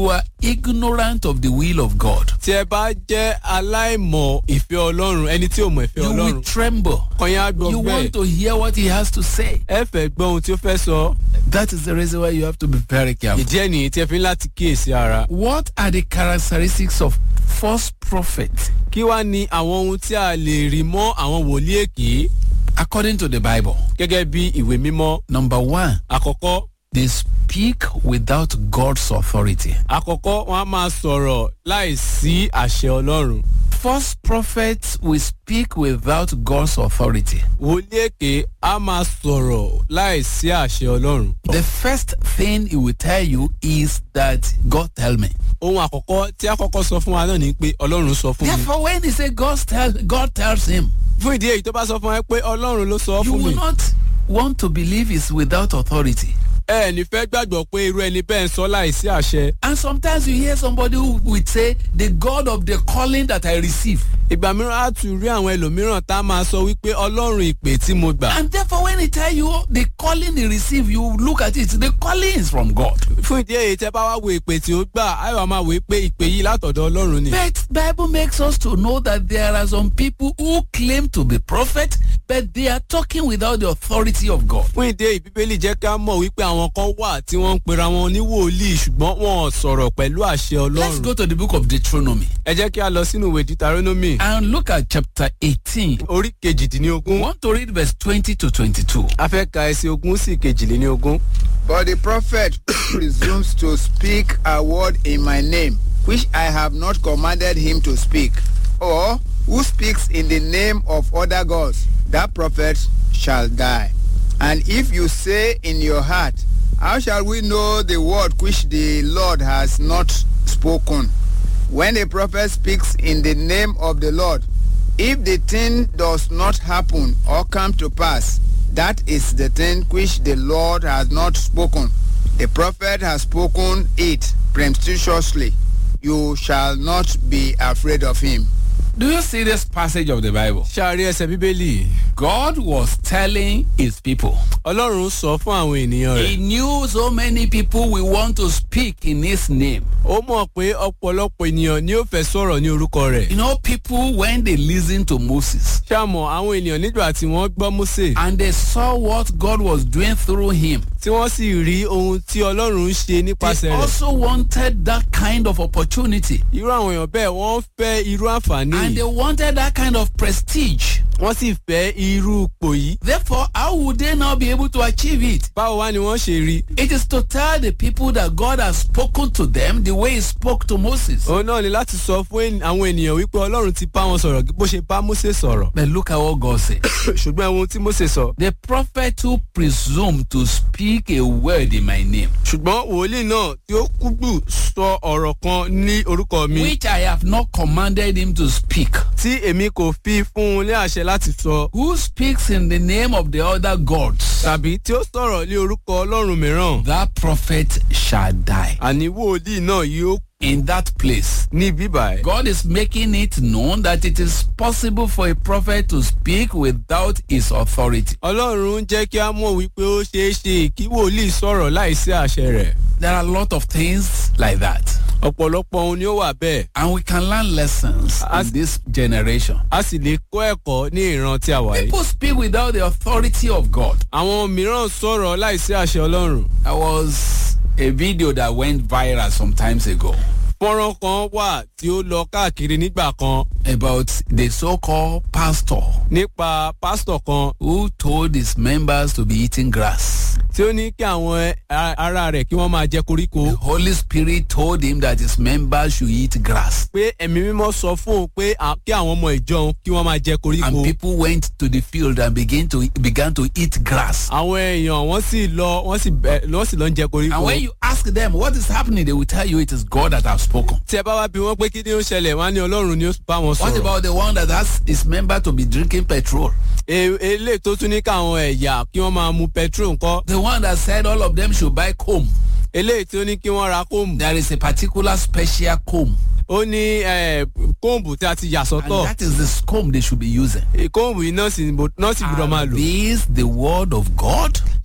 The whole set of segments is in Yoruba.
you are ignorant of the will of God, tí ẹ bá jẹ́ aláìmọ̀ ìfẹ́ ọlọ́run ẹni tí ò mọ̀ ìfẹ́ you will ọlọ́run tremble. kan yẹn á gbọ́ You bẹ́ẹ̀ want to hear what he has to say. ẹ fẹ́ gbọ́ ohun tí ó fẹ́ sọ That is the reason why you have to be very careful. ìdí ẹ̀ nìyí tí ẹ fi ń láti kíyèsí ara What are the characteristics of false prophets kí wá ní àwọn ohun tí a lè rí mọ́ àwọn wòlíì èké according to the Bible? gẹ́gẹ́ bí ìwé mímọ́ Number one, àkọ́kọ́ they speak without God's authority. àkọ́kọ́ wọn á máa sọ̀rọ̀ láìsí àṣẹ ọlọ́run False prophets will speak without God's authority. wòlíì èké á máa sọ̀rọ̀ láìsí àṣẹ ọlọ́run The first thing he will tell you is that God tell me. ohun àkọ́kọ́ tí àkọ́kọ́ sọ fún wa náà ni pé ọlọ́run sọ fún mi Therefore, when he say God tell God tells him, fún ìdí èyí tó bá sọ fún ẹ pé ọlọ́run ló sọ you fún mi will not want to believe it's without authority. ẹ ní fẹ́ gbàgbọ́ pé irú ẹni bẹ́ẹ̀ ń sọ láìsí àṣẹ And sometimes you hear somebody who would say, the God of the calling that I receive. ìgbà mìíràn á tún rí àwọn ẹlòmíràn tá a máa sọ wípé ọlọ́run ìpè tí mo gbà And therefore, when he tell you the calling he receive, you look at it. The calling is from God. fún ìdí èyí tẹ́ bá wá wo ìpè tí ó gbà á wà máa wò ó pé ìpè yìí látọ̀dọ̀ ọlọ́run ni. But Bible makes us to know that there are some people who claim to be prophet, but they are talking without the authority of God. fún ìdí èyí bíbélì jẹ́ ká mọ̀ wípé àwọn kan wà tí wọ́n ń pera wọn ní wòlíì ṣùgbọ́n wọn ò sọ̀rọ̀ pẹ̀lú àṣẹ Let's ọlọ́run. go to the book of Deuteronomy ẹ jẹ́ kí a lọ sínú ìwé deuteronomy and look at chapter 18. orí We kejìdínlógún want to read verse 20 to 22. a fẹ́ ka ẹsẹ̀ ogún sí kejìlélógún. But the prophet presumes to speak a word in my name, which I have not commanded him to speak, or who speaks in the name of other gods, that prophet shall die. And if you say in your heart, How shall we know the word which the Lord has not spoken? When a prophet speaks in the name of the Lord, if the thing does not happen or come to pass, that is the thing which the Lord has not spoken. The prophet has spoken it presumptuously. You shall not be afraid of him. Do you see this passage of the Bible? ṣáàrí ẹsẹ̀ bíbélì God was telling his people. ọlọ́run sọ fún àwọn ènìyàn He rẹ̀ knew so many people will want to speak in his name. ó mọ̀ pé ọ̀pọ̀lọpọ̀ ènìyàn ni ó fẹ́ sọ̀rọ̀ ní orúkọ rẹ̀ You know, people, when they listen to Moses ṣàmọ̀ àwọn ènìyàn nígbà tí wọ́n gbọ́ Mósè and they saw what God was doing through him, tí wọ́n sì rí ohun tí ọlọ́run ń ṣe they nípasẹ̀ rẹ̀ also wanted that kind of opportunity. irú àwọn èèyàn bẹ́ẹ̀ wọ́n fẹ́ irú àǹfààní And they yìí wanted that kind of prestige. wọ́n sì fẹ́ irú ipò yìí Therefore, how would they now be able to achieve it? báwo wá ni wọ́n ṣe rí It is to tell the people that God has spoken to them the way he spoke to Moses. òun náà ni láti sọ fún ènì- àwọn ènìyàn wípé ọlọ́run ti bá wọn sọ̀rọ̀ bó ṣe bá Mósè sọ̀rọ̀ But look at what God said. ṣùgbọ́n ohun tí Mósè sọ The prophet who presumed to speak a word in my name, ṣùgbọ́n wòlíì náà tí ó kúgbù sọ ọ̀rọ̀ kan ní orúkọ mi which I have not commanded him to speak, tí èmi kò fi fún un ní àṣẹ láti sọ who speaks in the name of the other gods, tàbí tí ó sọ̀rọ̀ ní orúkọ ọlọ́run mìíràn that prophet shall die. àní wòlíì náà yóò In that place, ní bíbà ẹ̀. God is making it known that it is possible for a prophet to speak without his authority. ọlọ́run ń jẹ́ kí a mọ̀ wípé ó ṣeé ṣe kí wòlíì sọ̀rọ̀ láìsí àṣẹ rẹ̀ There are a lot of things like that. ọ̀pọ̀lọpọ̀ ohun ni ó wà bẹ́ẹ̀ And we can learn lessons As- in this generation. a sì lè kọ́ ẹ̀kọ́ ní ìran tí a wà yìí. People speak without the authority of God. àwọn mìíràn sọ̀rọ̀ láìsí àṣẹ ọlọ́run. There was a video that went viral some times ago fọ́nrán kan wà tí ó lọ káàkiri nígbà kan about the so-called pastor nípa pásítọ̀ kan who told his members to be eating grass. tí ó ní kí àwọn a- ará rẹ̀ kí wọ́n máa jẹ koríko. The Holy Spirit told him that his members should eat grass. pé ẹ̀mí mímọ́ sọ fún òun pé à- kí àwọn ọmọ ìjọ òun kí wọ́n máa jẹ koríko. And people went to the field and began to began to eat grass. àwọn èèyàn wọ́n sì lọ wọ́n sì bẹ̀ wọ́n sì lọ ń jẹ koríko. And when you ask them what is happening, they will tell you it is God that has spoken. tí ẹ bá wá bí wọ́n pé kí ni ó ṣẹlẹ̀ wọ́n á ní ọlọ́run ni ó bá wọn What sọ̀rọ̀. about the one that has his member to be drinking petrol? E- eléyìí tó tún ní káwọn ẹ̀yà kí wọ́n máa mu petrol ńkọ́. The one that said all of them should buy comb. eléyìí tó ní kí wọ́n ra kóòmù. There is a particular special comb. ó ní eh, kóòmù tí a ti yà And sọ́tọ̀. that is the comb they should be using. kóòmù yìí náà sì náà sì gbọ́dọ̀ máa Are lò. these the word of God?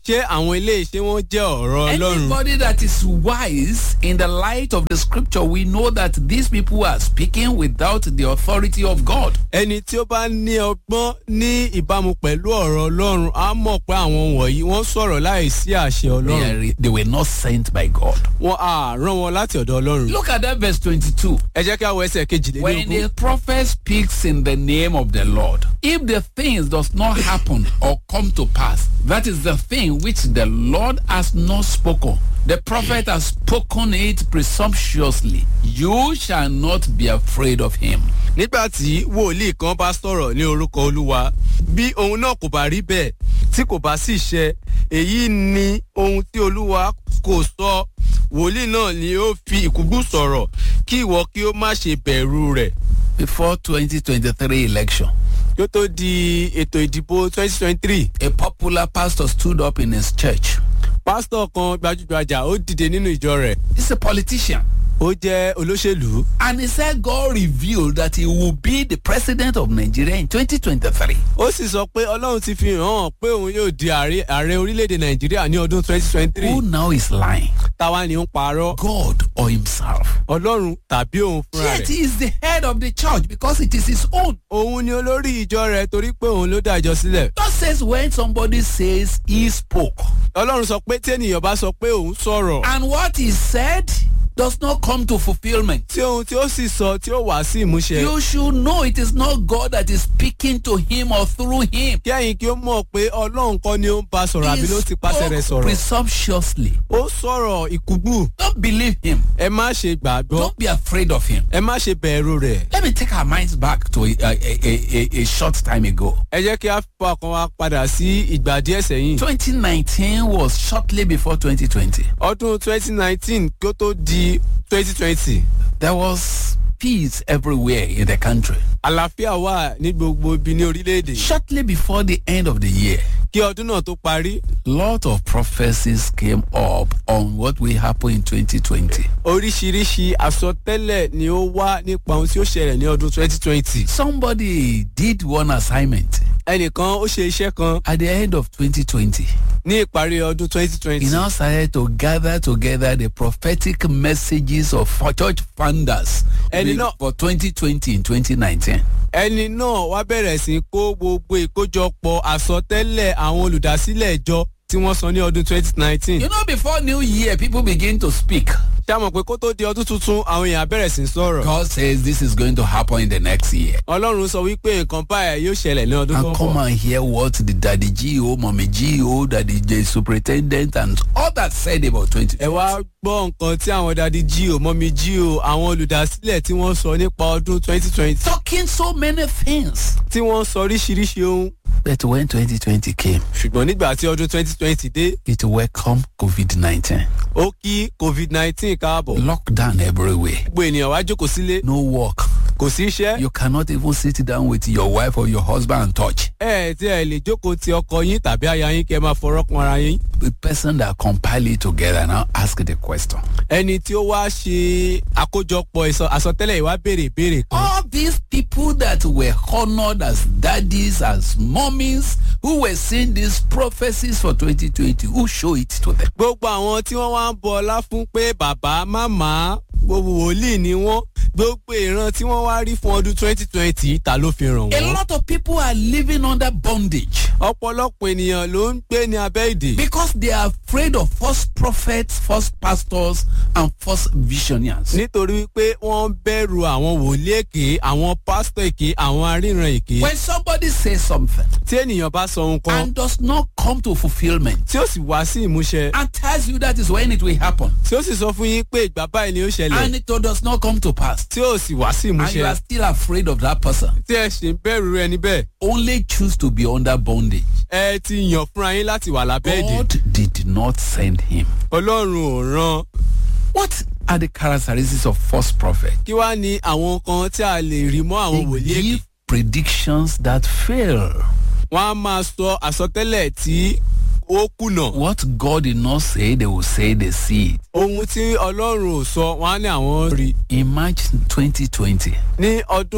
ṣé àwọn ilé iṣẹ́ wọn jẹ́ ọ̀rọ̀ ọlọ́run. Anybody that is wise in the light of the scripture, we know that these people are speaking without the authority of God. ẹni tí ó bá ní ọgbọ́n ní ìbámu pẹ̀lú ọ̀rọ̀ ọlọ́run á mọ̀ pé àwọn wọ̀nyí wọ́n sọ̀rọ̀ láì sí àṣẹ They, ọlọ́run. are, they were not sent by God. wọn á rán wọn láti ọ̀dọ̀ ọlọ́run. Look at that verse 22. ẹ jẹ́ kí a wọ ẹsẹ̀ When kejìlélógún. the prophet speaks in the name of the Lord, if the things does not happen or come to pass, that is the thing which the Lord has not spoken. The prophet has spoken it presumptuously. You shall not be afraid of him. nígbà tí wòlíì kan bá sọ̀rọ̀ ní orúkọ olúwa bí ohun náà kò bá rí bẹ́ẹ̀ tí kò bá sì ṣẹ èyí ni ohun tí olúwa kò sọ wòlíì náà ni ó fi ìkúgbù sọ̀rọ̀ kí ìwọ kí ó má ṣe bẹ̀rù rẹ̀ Before 2023 election, kí ó tó di ètò ìdìbò 2023 a popular pastor stood up in his church. pásítọ̀ kan gbajúgbajà ó dìde nínú ìjọ rẹ̀ He's a politician. ó jẹ́ olóṣèlú And he said God revealed that he will be the president of Nigeria in 2023. ó sì sọ pé ọlọ́run ti fi hàn pé òun yóò di ààrẹ ààrẹ orílẹ̀-èdè nàìjíríà ní ọdún 2023 Who now is lying? táwa ni ó ń parọ́ God or himself? ọlọ́run tàbí òun fúnra Yet rẹ̀. he is the head of the church because it is his own. òun ni olórí ìjọ rẹ̀ torí pé òun ló dá ìjọ sílẹ̀. God says when somebody says he spoke ọlọ́run sọ pé tí ènìyàn bá sọ pé òun sọ̀rọ̀ and what he said does not come to fulfillment. tí ohun tí ó sì sọ tí ó wá sí ìmúṣẹ. You should know it is not God that is speaking to him or through him. kí ẹ̀yin kí ó mọ̀ pé ọlọ́run kọ́ ni ó ń bá sọ̀rọ̀ He àbí ló ti pàṣẹ rẹ̀ spoke sọ̀rọ̀. presumptuously. ó sọ̀rọ̀ ìkúgbù Don't believe him. ẹ má ṣe gbàgbọ́ Don't be afraid of him. ẹ má ṣe bẹ̀rù rẹ̀. Let me take our minds back to a, a, a, a, a short time ago. ẹ jẹ́ kí a fọ ọkàn wa padà sí ìgbà díẹ̀ sẹ́yìn. 2019 was shortly before 2020. ọdún 2019 kí ó tó di 2020 There was peace everywhere in the country. àlàáfíà wà ní gbogbo ibi ní orílẹ̀-èdè. Shortly before the end of the year, kí ọdún náà tó parí lot of prophecies came up on what will happen in 2020. oríṣiríṣi àsọtẹ́lẹ̀ ni ó wá nípa ohun tí ó ṣẹlẹ̀ ní ọdún 2020. Somebody did one assignment ẹnìkan ó ṣe iṣẹ́ kan at the end of 2020. ní ìparí ọdún He 2020. now started to gather together the prophetic messages of for church founders Ẹni náà- for 2020 and 2019. ẹni náà wá bẹ̀rẹ̀ sí í kó gbogbo ìkójọpọ̀ àsọtẹ́lẹ̀ àwọn olùdásílẹ̀ ìjọ tí wọ́n sọ ní ọdún 2019. You know, before New Year, people begin to speak. ṣé a mọ̀ pé kó tó di ọdún tuntun àwọn èèyàn á bẹ̀rẹ̀ sí í sọ̀rọ̀. God says this is going to happen in the next year. ọlọ́run sọ wípé nǹkan báyìí yóò ṣẹlẹ̀ ní ọdún tó And ń come bọ̀. and hear what the daddy GO, mommy GO, daddy J superintendent, and all that said about 20. ẹ wá gbọ́ nǹkan tí àwọn dadi jí o mọ́mí jí o àwọn olùdásílẹ̀ tí wọ́n sọ nípa ọdún 2020 Talking so many things. tí wọ́n sọ oríṣiríṣi ohun. But when 2020 came, ṣùgbọ́n nígbà tí ọdún 2020 dé it welcomed COVID 19. ó kí covid-19 káàbọ̀. Lockdown everywhere. gbogbo ènìyàn wá jókòó sílé No work. kò sí iṣẹ́. You cannot even sit down with your wife or your husband and touch. ẹ ẹ tí ẹ lè jókòó ti ọkọ yín tàbí aya yín kẹ máa fọ̀rọ̀ kan ara yín. The person that compiled it together now ask the question. ẹni tí ó wá ṣe àkójọpọ̀ ìsọ- àsọtẹ́lẹ̀ ìwá béèrè ìbéèrè kan. All these people that were honored as daddies, as mummies, who were seeing these prophecies for 2020, who show it to them? gbogbo àwọn tí wọ́n wá ń bọ ọlá fún pé bàbá màmá gbogbo wòlíì ni wọ́n gbogbo ìran tí wọ́n wá rí fún ọdún 2020 ta ló fi ràn A wọ́n. lot of people are living under bondage ọ̀pọ̀lọpọ̀ ènìyàn ló ń gbé ní abẹ́ ìdè. because they are afraid of false prophets, false pastors, and false visionaries. nítorí wípé wọ́n ń bẹ̀rù àwọn wòlíì èké àwọn pásítọ̀ èké àwọn aríran èké. When somebody says something tí ènìyàn bá sọ ohun kan and does not come to fulfillment tí ó sì wá sí ìmúṣẹ and tells you that is when it will happen tí ó sì sọ fún yín pé ìgbà báyìí ni ó ṣẹlẹ̀ and it does not come to pass tí ó sì wá sí and you ìmúṣẹ are still afraid of that person, tí ẹ sì ń bẹ̀rù rẹ níbẹ̀ only choose to be under bondage. ẹ ti yàn fúnra yín láti wà lábẹ́ ìdè God did not send him. ọlọ́run ò rán What are the characteristics of false prophet? kí wá ní àwọn kan tí a lè rí mọ́ àwọn They wòlíì èké give predictions that fail. wọ́n á máa sọ àsọtẹ́lẹ̀ tí ó kùnà What God did not say, they will say they see it. ohun tí ọlọ́run ò sọ wọ́n á ní àwọn rí In March 2020, ní ọdún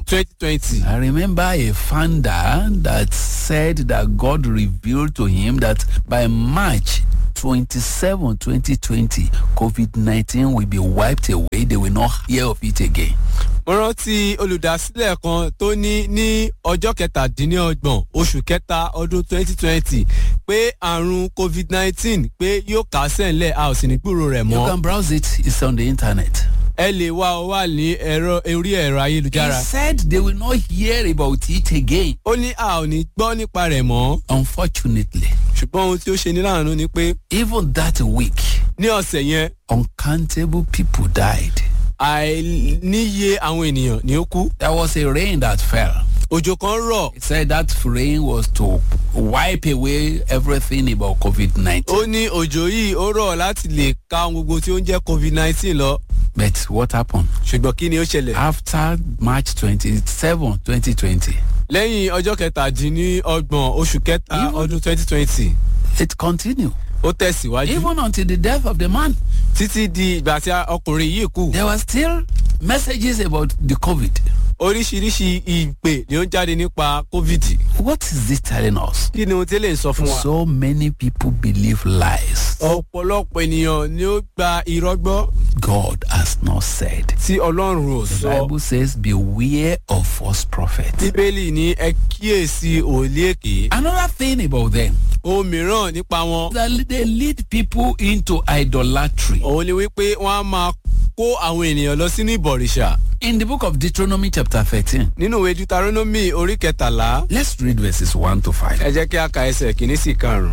twenty twenty. I remember a founder that said that God revealed to him that by March 27, 2020, COVID 19 will be wiped away. They will not hear of it again. mo rántí olùdásílẹ̀ kan tó ní ní ọjọ́ kẹtàdínlọ́gbọ̀n oṣù kẹta ọdún twenty twenty pé àrùn covid nineteen pé yóò kásẹ̀ ńlẹ̀ a ò sì ní gbúrò rẹ̀ You mọ́. can browse it, it's on the internet. ẹ lè wá ọ wà ní ẹ̀rọ orí ẹ̀rọ He ayélujára. said they will not hear about it again. ó ní a ò ní gbọ́ nípa rẹ̀ mọ́ Unfortunately, ṣùgbọ́n ohun tí ó ṣe ní láàánú ni pé even that week, ní ọ̀sẹ̀ yẹn uncountable people died. àìníye àwọn ènìyàn ni ó kú. There was a rain that fell. òjò kan rọ̀ He said that rain was to wipe away everything about COVID 19. ó ní òjò yìí ó rọ̀ láti lè ka ohun gbogbo tí ó ń jẹ́ covid nineteen lọ But what happened? ṣùgbọ́n kí ni ó ṣẹlẹ̀. After March 27, 2020, lẹ́yìn ọjọ́ kẹtàdínlọ́gbọ̀n oṣù kẹta Even- ọdún twenty twenty it continued. ó tẹ̀síwájú Even until the death of the man, títí di ìgbà tí ọkùnrin yìí kù there were still messages about the COVID. oríṣiríṣi ìpè ni ó ń jáde nípa covid What is this telling us? kí ni ohun tí ó lè sọ fún wa. So many people believe lies. ọ̀pọ̀lọpọ̀ ènìyàn ni ó gba irọ́ gbọ́ God has not said. tí ọlọ́run ò The sọ. Bible says, Beware of false prophets. bíbélì ní ẹ kíyèsí òòlì èké. Another thing about them, ohun mìíràn nípa wọn that they lead people into idolatry. òun ni wípé wọ́n á máa kó àwọn ènìyàn lọ sínú ìbọ̀rìṣà. In the book of Deuteronomy, chapter 13, nínú ìwé deuteronomy orí kẹtàlá let's read verses 1 to 5. ẹ jẹ́ kí a ka ẹsẹ̀ kìíní sí karùn-ún.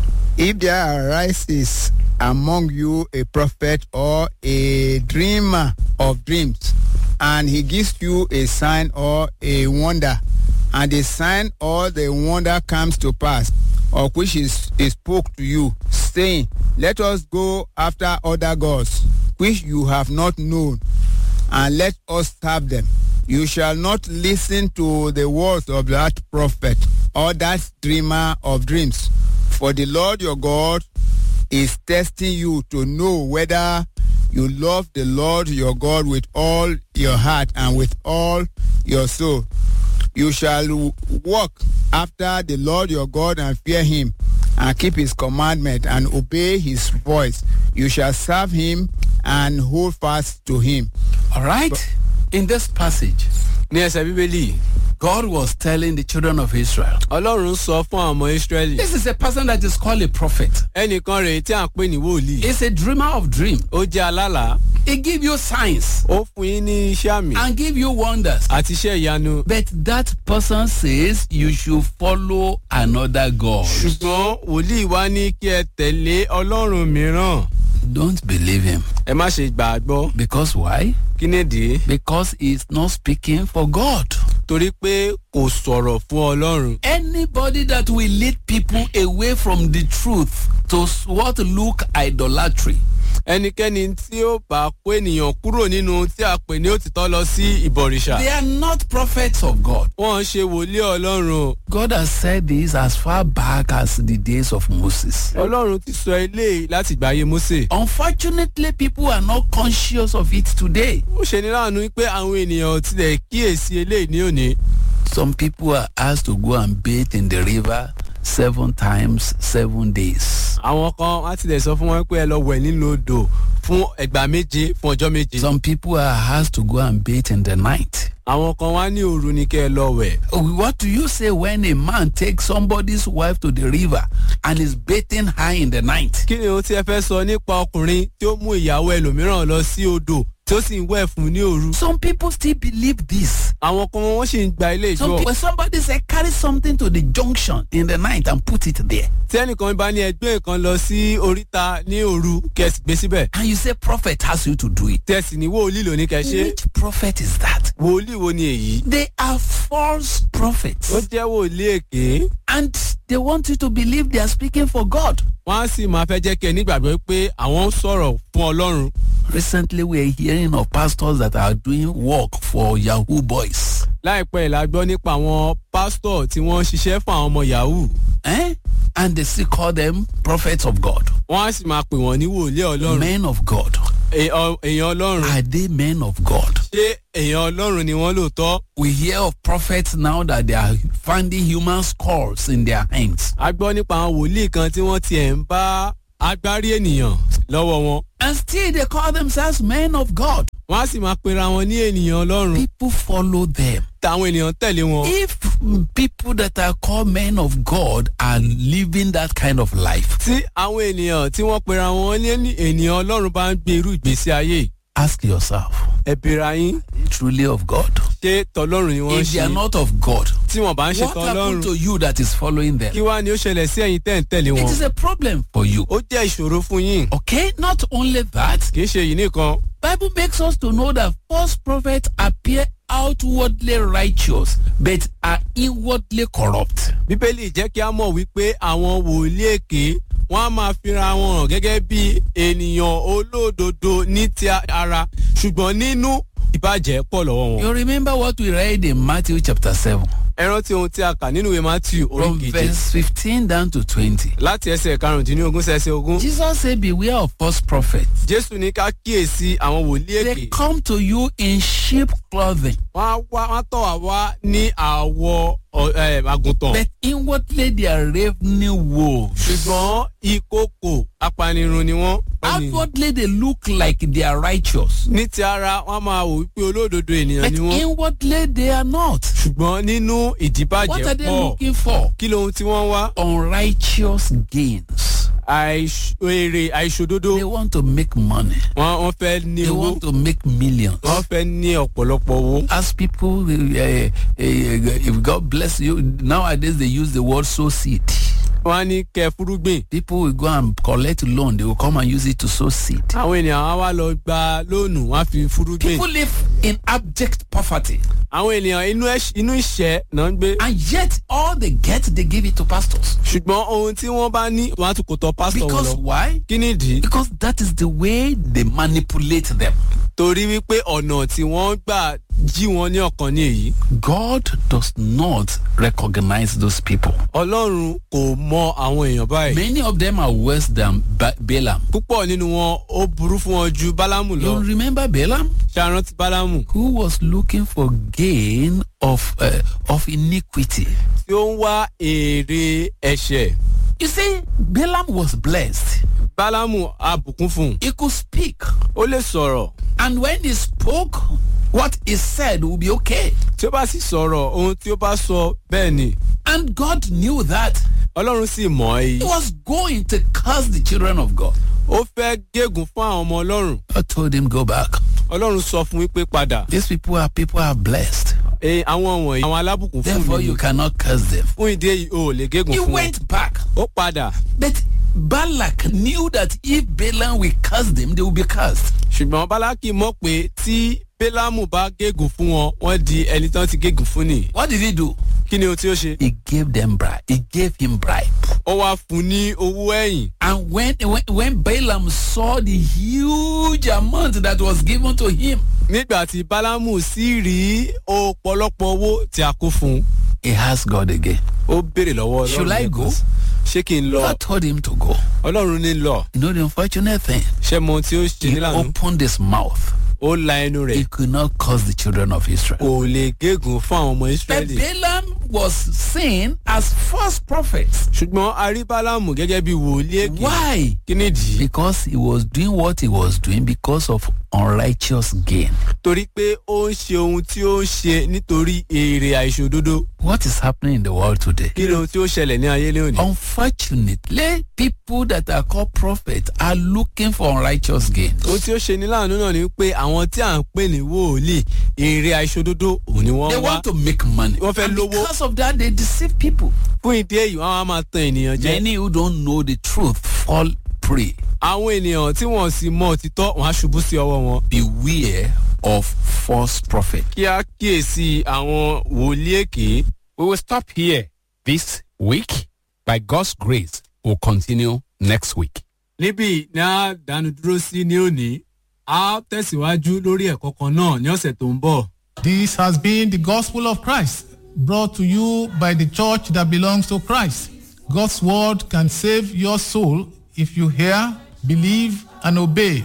If there arises among you a prophet or a dreamer of dreams, and he gives you a sign or a wonder, and the sign or the wonder comes to pass, of which is, is spoke to you, saying, Let us go after other gods, which you have not known, and let us serve them. You shall not listen to the words of that prophet or that dreamer of dreams. For the Lord your God is testing you to know whether you love the Lord your God with all your heart and with all your soul. You shall w- walk after the Lord your God and fear him and keep his commandment and obey his voice. You shall serve him and hold fast to him. All right? In this passage, ní ẹsẹ̀ bíbélì God was telling the children of Israel, ọlọ́run sọ fún àwọn ọmọ israẹli This is a person that is called a prophet. ẹnìkan rèé tí à ń pè ní wòlíì He's a dreamer of dreams. ó jẹ́ alálàá He give you signs ó fún yín ní iṣẹ́ àmì and give you wonders. àti iṣẹ́ ìyanu But that person says you should follow another God. ṣùgbọ́n wòlíì wá ní kí ẹ tẹ̀lé ọlọ́run mìíràn Don't believe him. ẹ má ṣe gbà á gbọ́ Because why? kí nìdí Because he's not speaking for God. torí pé kò sọ̀rọ̀ fún ọlọ́run Anybody that will lead people away from the truth to what look idolatry ẹnikẹ́ni tí ó bá kó ènìyàn kúrò nínú ohun tí a pè ní òtítọ́ lọ sí ìbọ̀rìṣà They are not prophets of God. wọ́n ń ṣe wòlíì ọlọ́run o God has said this as far back as the days of Moses. ọlọ́run ti sọ eléyìí láti gbàyè mósè Unfortunately, people are not conscious of it today. ó ṣe ní láàánú pé àwọn ènìyàn ò tilẹ̀ kíyèsí eléyìí ní òní Some people are asked to go and bathe in the river seven times, seven days. àwọn kan á tilẹ̀ sọ fún wọn pé ẹ lọ wẹ̀ nínú odò fún ẹgbàá méje fún ọjọ́ méje Some people are asked to go and bathe in the night. àwọn kan wá ní òru ni kẹ́ ẹ lọ wẹ̀ What do you say when a man takes somebody's wife to the river and is bathing her in the night? kí ni ohun tí ẹ fẹ́ sọ nípa ọkùnrin tí ó mú ìyàwó ẹlòmíràn lọ sí odò tí ó sì ń wẹ̀ fún ní òru Some people still believe this. àwọn kan wọ́n sì ń gba ilé Some ìjọ people, when somebody say carry something to the junction in the night and put it there, tí ẹnìkan bá ní ẹgbẹ́ kan lọ sí oríta ní òru kẹsì gbé síbẹ̀ and you say prophet has you to do it. tẹ̀sí ní wòlíì lóní kẹ́ ṣe Which prophet is that? wòlíì wo ni èyí They are false prophets, ó jẹ́ wòlíì èké and they want you to believe they are speaking for God. wọ́n á sì máa fẹ́ jẹ́ kí ẹ nígbàgbọ́ pé àwọn ń sọ̀rọ̀ fún ọlọ́run Recently, we are hearing of pastors that are doing work for Yahoo boys. láìpẹ́ ìlà gbọ́ nípa àwọn pásítọ̀ tí wọ́n ń ṣiṣẹ́ fún àwọn ọmọ yahoo Eh? And they still call them prophets of God, wọ́n á sì máa pè wọ́n ní wòlíì ọlọ́run men of God. èèyàn èèyàn ọlọ́run Are they men of God? ṣé èèyàn ọlọ́run ni wọ́n lóòótọ́ We hear of prophets now that they are finding human skulls in their hands. a gbọ́ nípa àwọn wòlíì kan tí wọ́n tiẹ̀ ń bá agbárí ènìyàn lọ́wọ́ wọn And still they call themselves men of God. wọ́n á sì máa pera wọn ní ènìyàn ọlọ́run People follow them. táwọn ènìyàn tẹ̀lé wọn. If people that are called men of God are living that kind of life, tí àwọn ènìyàn tí wọ́n pera wọn ní ènìyàn ọlọ́run bá ń gbé irú ìgbésí ayé yìí, ask yourself, ẹ bèèrè yín truly of God? ṣé tọlọ́run ni wọ́n ń If they ṣe are not of God, tí wọ́n bá ń ṣe what happened tọlọ́run to you that is following them? kí wá ni ó ṣẹlẹ̀ sí ẹ̀yin tẹ́ ń tẹ̀lé It wọn. is a problem for you. ó jẹ́ ìṣòro fún yín Okay, not only that, kì í ṣe yìí nìkan Bible makes us to know that false prophets appear outwardly righteous but are inwardly corrupt. bíbélì jẹ́ kí a mọ̀ wípé àwọn wòlíì èké wọ́n á máa fira wọn hàn gẹ́gẹ́ bí ènìyàn olódodo ní ti ara ṣùgbọ́n nínú ìbàjẹ́ pọ̀ lọ́wọ́ wọn. You remember what we read in Matthew chapter 7 ẹ rántí ohun tí a kà nínú ìwé matthew orí from keje verse 15 down to 20. láti ẹsẹ̀ karùndínlógún sí ẹsẹ̀ ogún. Jesus said, Beware of false prophets. jésù ní ká kíyèsí àwọn wòlíì They èké come to you in sheep clothing, wọ́n á wá wọ́n á tọ̀ wá wá ní àwọ̀ ọ- ẹ, àgùntàn but inwardly they are ravening wolves. ṣùgbọ́n ìkókò apanirun ni wọ́n. Wọ́n ní- Outwardly they look like they are righteous, ní ti ara wọ́n á máa wò wípé olódodo ènìyàn but ni wọ́n inwardly they are not. ṣùgbọ́n nínú What ìdíbàjẹ́ are they pọ̀ looking for? kí lohun tí wọ́n wá Unrighteous gains. Àìṣ- èrè àìṣòdodo They want to make money. wọ́n wọ́n fẹ́ ní They owó want to make millions. wọ́n fẹ́ ní ọ̀pọ̀lọpọ̀ owó. As people, uh, uh, if God bless you, nowadays they use the word sow seed. wọ́n á ní kẹ́ fúrúgbìn People will go and collect loan. They will come and use it to sow seed. àwọn ènìyàn á wá lọ gba lóònù wọ́n á fi fúrúgbìn. People live in abject poverty, àwọn ènìyàn inú ẹ̀ṣ- inú ìṣẹ́ náà ń gbé and yet all they get, they give it to pastors. ṣùgbọ́n ohun tí wọ́n bá ní wọ́n á tún kò tọ́ pásítọ̀ wọn Because lọ. why? kí nìdí? Because that is the way they manipulate them. torí wípé ọ̀nà tí wọ́n gbà jí wọn ní ọ̀kan ní èyí. God does not recognize those people. ọlọ́run kò mọ àwọn èèyàn báyìí. Many of them are worse than ba- Balaam. púpọ̀ nínú wọn ó burú fún wọn ju bálámù You lọ. remember Balaam? ṣàrántí bálámù who was looking for gain of uh, of iniquity. tí ó ń wá èrè ẹ̀ṣẹ̀. You see, Balaam was blessed. bálámù abùkún fún un. He could speak, ó lè sọ̀rọ̀ and when he spoke, what he said would be okay. tí ó bá sì sọ̀rọ̀ ohun tí ó bá sọ bẹ́ẹ̀ ni. And God knew that ọlọ́run sì mọ̀ ẹ́ he yìí. was going to curse the children of God. ó fẹ́ gégùn fún àwọn ọmọ ọlọ́run. God told him, "Go back. ọlọ́run sọ fún wípé padà. These people are people are blessed. e àwọn wọ̀nyí àwọn alábùkún fún Therefore, mi you ni. cannot curse them." fún ìdí èyí o ò lè gégùn He fún wọn. went back, ó padà but Balak knew that if Balaam will curse them, they will be cursed. ṣùgbọ́n bálákì mọ̀ pé tí bélámù bá gégùn fún wọn wọ́n di ẹni tán ti gégùn fún nìyí. What did he do? kí ni ohun tí ó ṣe. He gave them bribe. He gave him bribe. ó wá fún un ní owó ẹ̀yìn. And when, when when Balaam saw the huge amount that was given to him, nígbà tí bálámù sì rí ọ̀pọ̀lọpọ̀ owó tí a kó fún un he asked God again. ó béèrè lọ́wọ́ Should I lẹ́ẹ̀kan go? sí. ṣé kí n lọ God told him to go. ọlọ́run ní lọ You know the unfortunate thing? ṣé mo ohun tí ó ṣe He nílànà opened his mouth. ó la ẹnu rẹ̀ He could not curse the children of Israel. kò lè gégùn fún àwọn ọmọ But israẹli. Balaam was seen as false prophet. ṣùgbọ́n a rí bálámù gẹ́gẹ́ bí wòlíì èké. Why? kí nìdí. Because he was doing what he was doing because of unrighteous gain. torí pé ó ń ṣe ohun tí ó ń ṣe nítorí èrè àìṣòdodo. What is happening in the world today? kí ni ohun tí ó ṣẹlẹ̀ ní ayé lónìí. Unfortunately, people that are called prophets are looking for unrighteous gain. ohun tí ó ṣe ní láàánú náà ni pé àwọn tí à ń pè ní wòlíì èrè àìṣòdodo òun ni They wọ́n wá. want to make money. Wọ́n fẹ́ And lówó. because of that, they deceive people. fún ìdí èyí wọn á máa tan ènìyàn jẹ. Many who don't know the truth fall prey. àwọn ènìyàn tí wọn sì mọ òtítọ́ wọn á ṣubú sí ọwọ́ wọn. Beware of false prophets. kí á kíyèsí àwọn wòlíì èké. We will stop here this week. By God's grace, we'll continue next week. níbí ni a dánu dúró sí ní òní a tẹ̀síwájú lórí ẹ̀kọ́ kan náà ní ọ̀sẹ̀ tó ń bọ̀. This has been the gospel of Christ, brought to you by the church that belongs to Christ. God's word can save your soul if you hear, believe, and obey.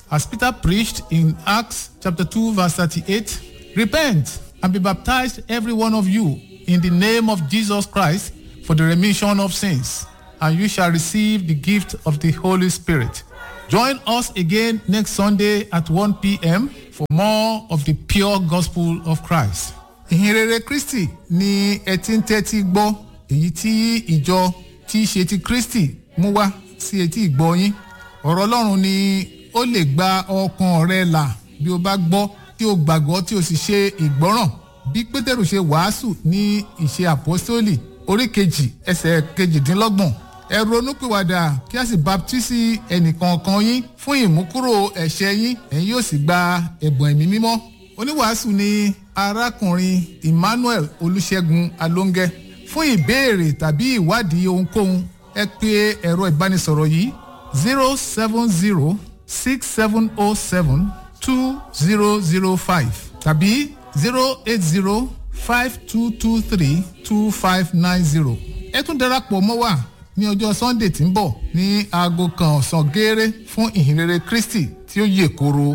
as Peter preached in Acts chapter 2, verse 38 Repent and be baptized, every one of you, in the name of Jesus Christ for the remission of sins, and you shall receive the gift of the Holy Spirit. Join us again next Sunday at 1 p.m. for more of the pure gospel of Christ. Ìhìnrere Kristi ni ẹ ti ń tẹ́tí gbọ́ èyí tí ìjọ tí í ṣe ti Kristi mú wá sí etí ìgbọ́ yín. Ọ̀rọ̀ Ọlọ́run ni ó lè gba ọkàn rẹ là bí o bá gbọ́ tí o gbàgbọ́ tí o sì ṣe ìgbọ́ràn. Bí Pétérù ṣe wàásù ní ìṣe àpọ́sítólì orí kejì ẹsẹ̀ kejìdínlọ́gbọ̀n ẹ ronúpìwàdà kí a sì baptisi ẹnìkọ̀ọ̀kan yín fún ìmúkúrò ẹ̀ṣẹ̀ yín ẹ̀yin yóò sì gba ẹ̀bùn ẹ̀mí mímọ́. oníwàásù ni arákùnrin emmanuel olùṣègùn alóńgẹ fún ìbéèrè tàbí ìwádìí ohunkóhun ẹ pè ẹ̀rọ ìbánisọ̀rọ̀ yìí zero seven zero six seven oh seven two zero zero five tàbí zero eight zero five two two three two five nine zero ẹ tún darapọ̀ mọ́ wa ní ọjọ́ sunday tí ń bọ̀ ní aago kan ọ̀sán gééré fún ìhìnrere kristi tí ó yè koro.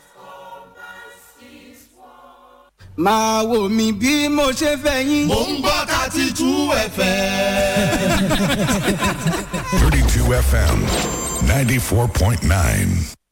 máa wò mí bí mo ṣe fẹ́ yín. mò ń gbọ́ thirty two fm. 32 FM 94.9.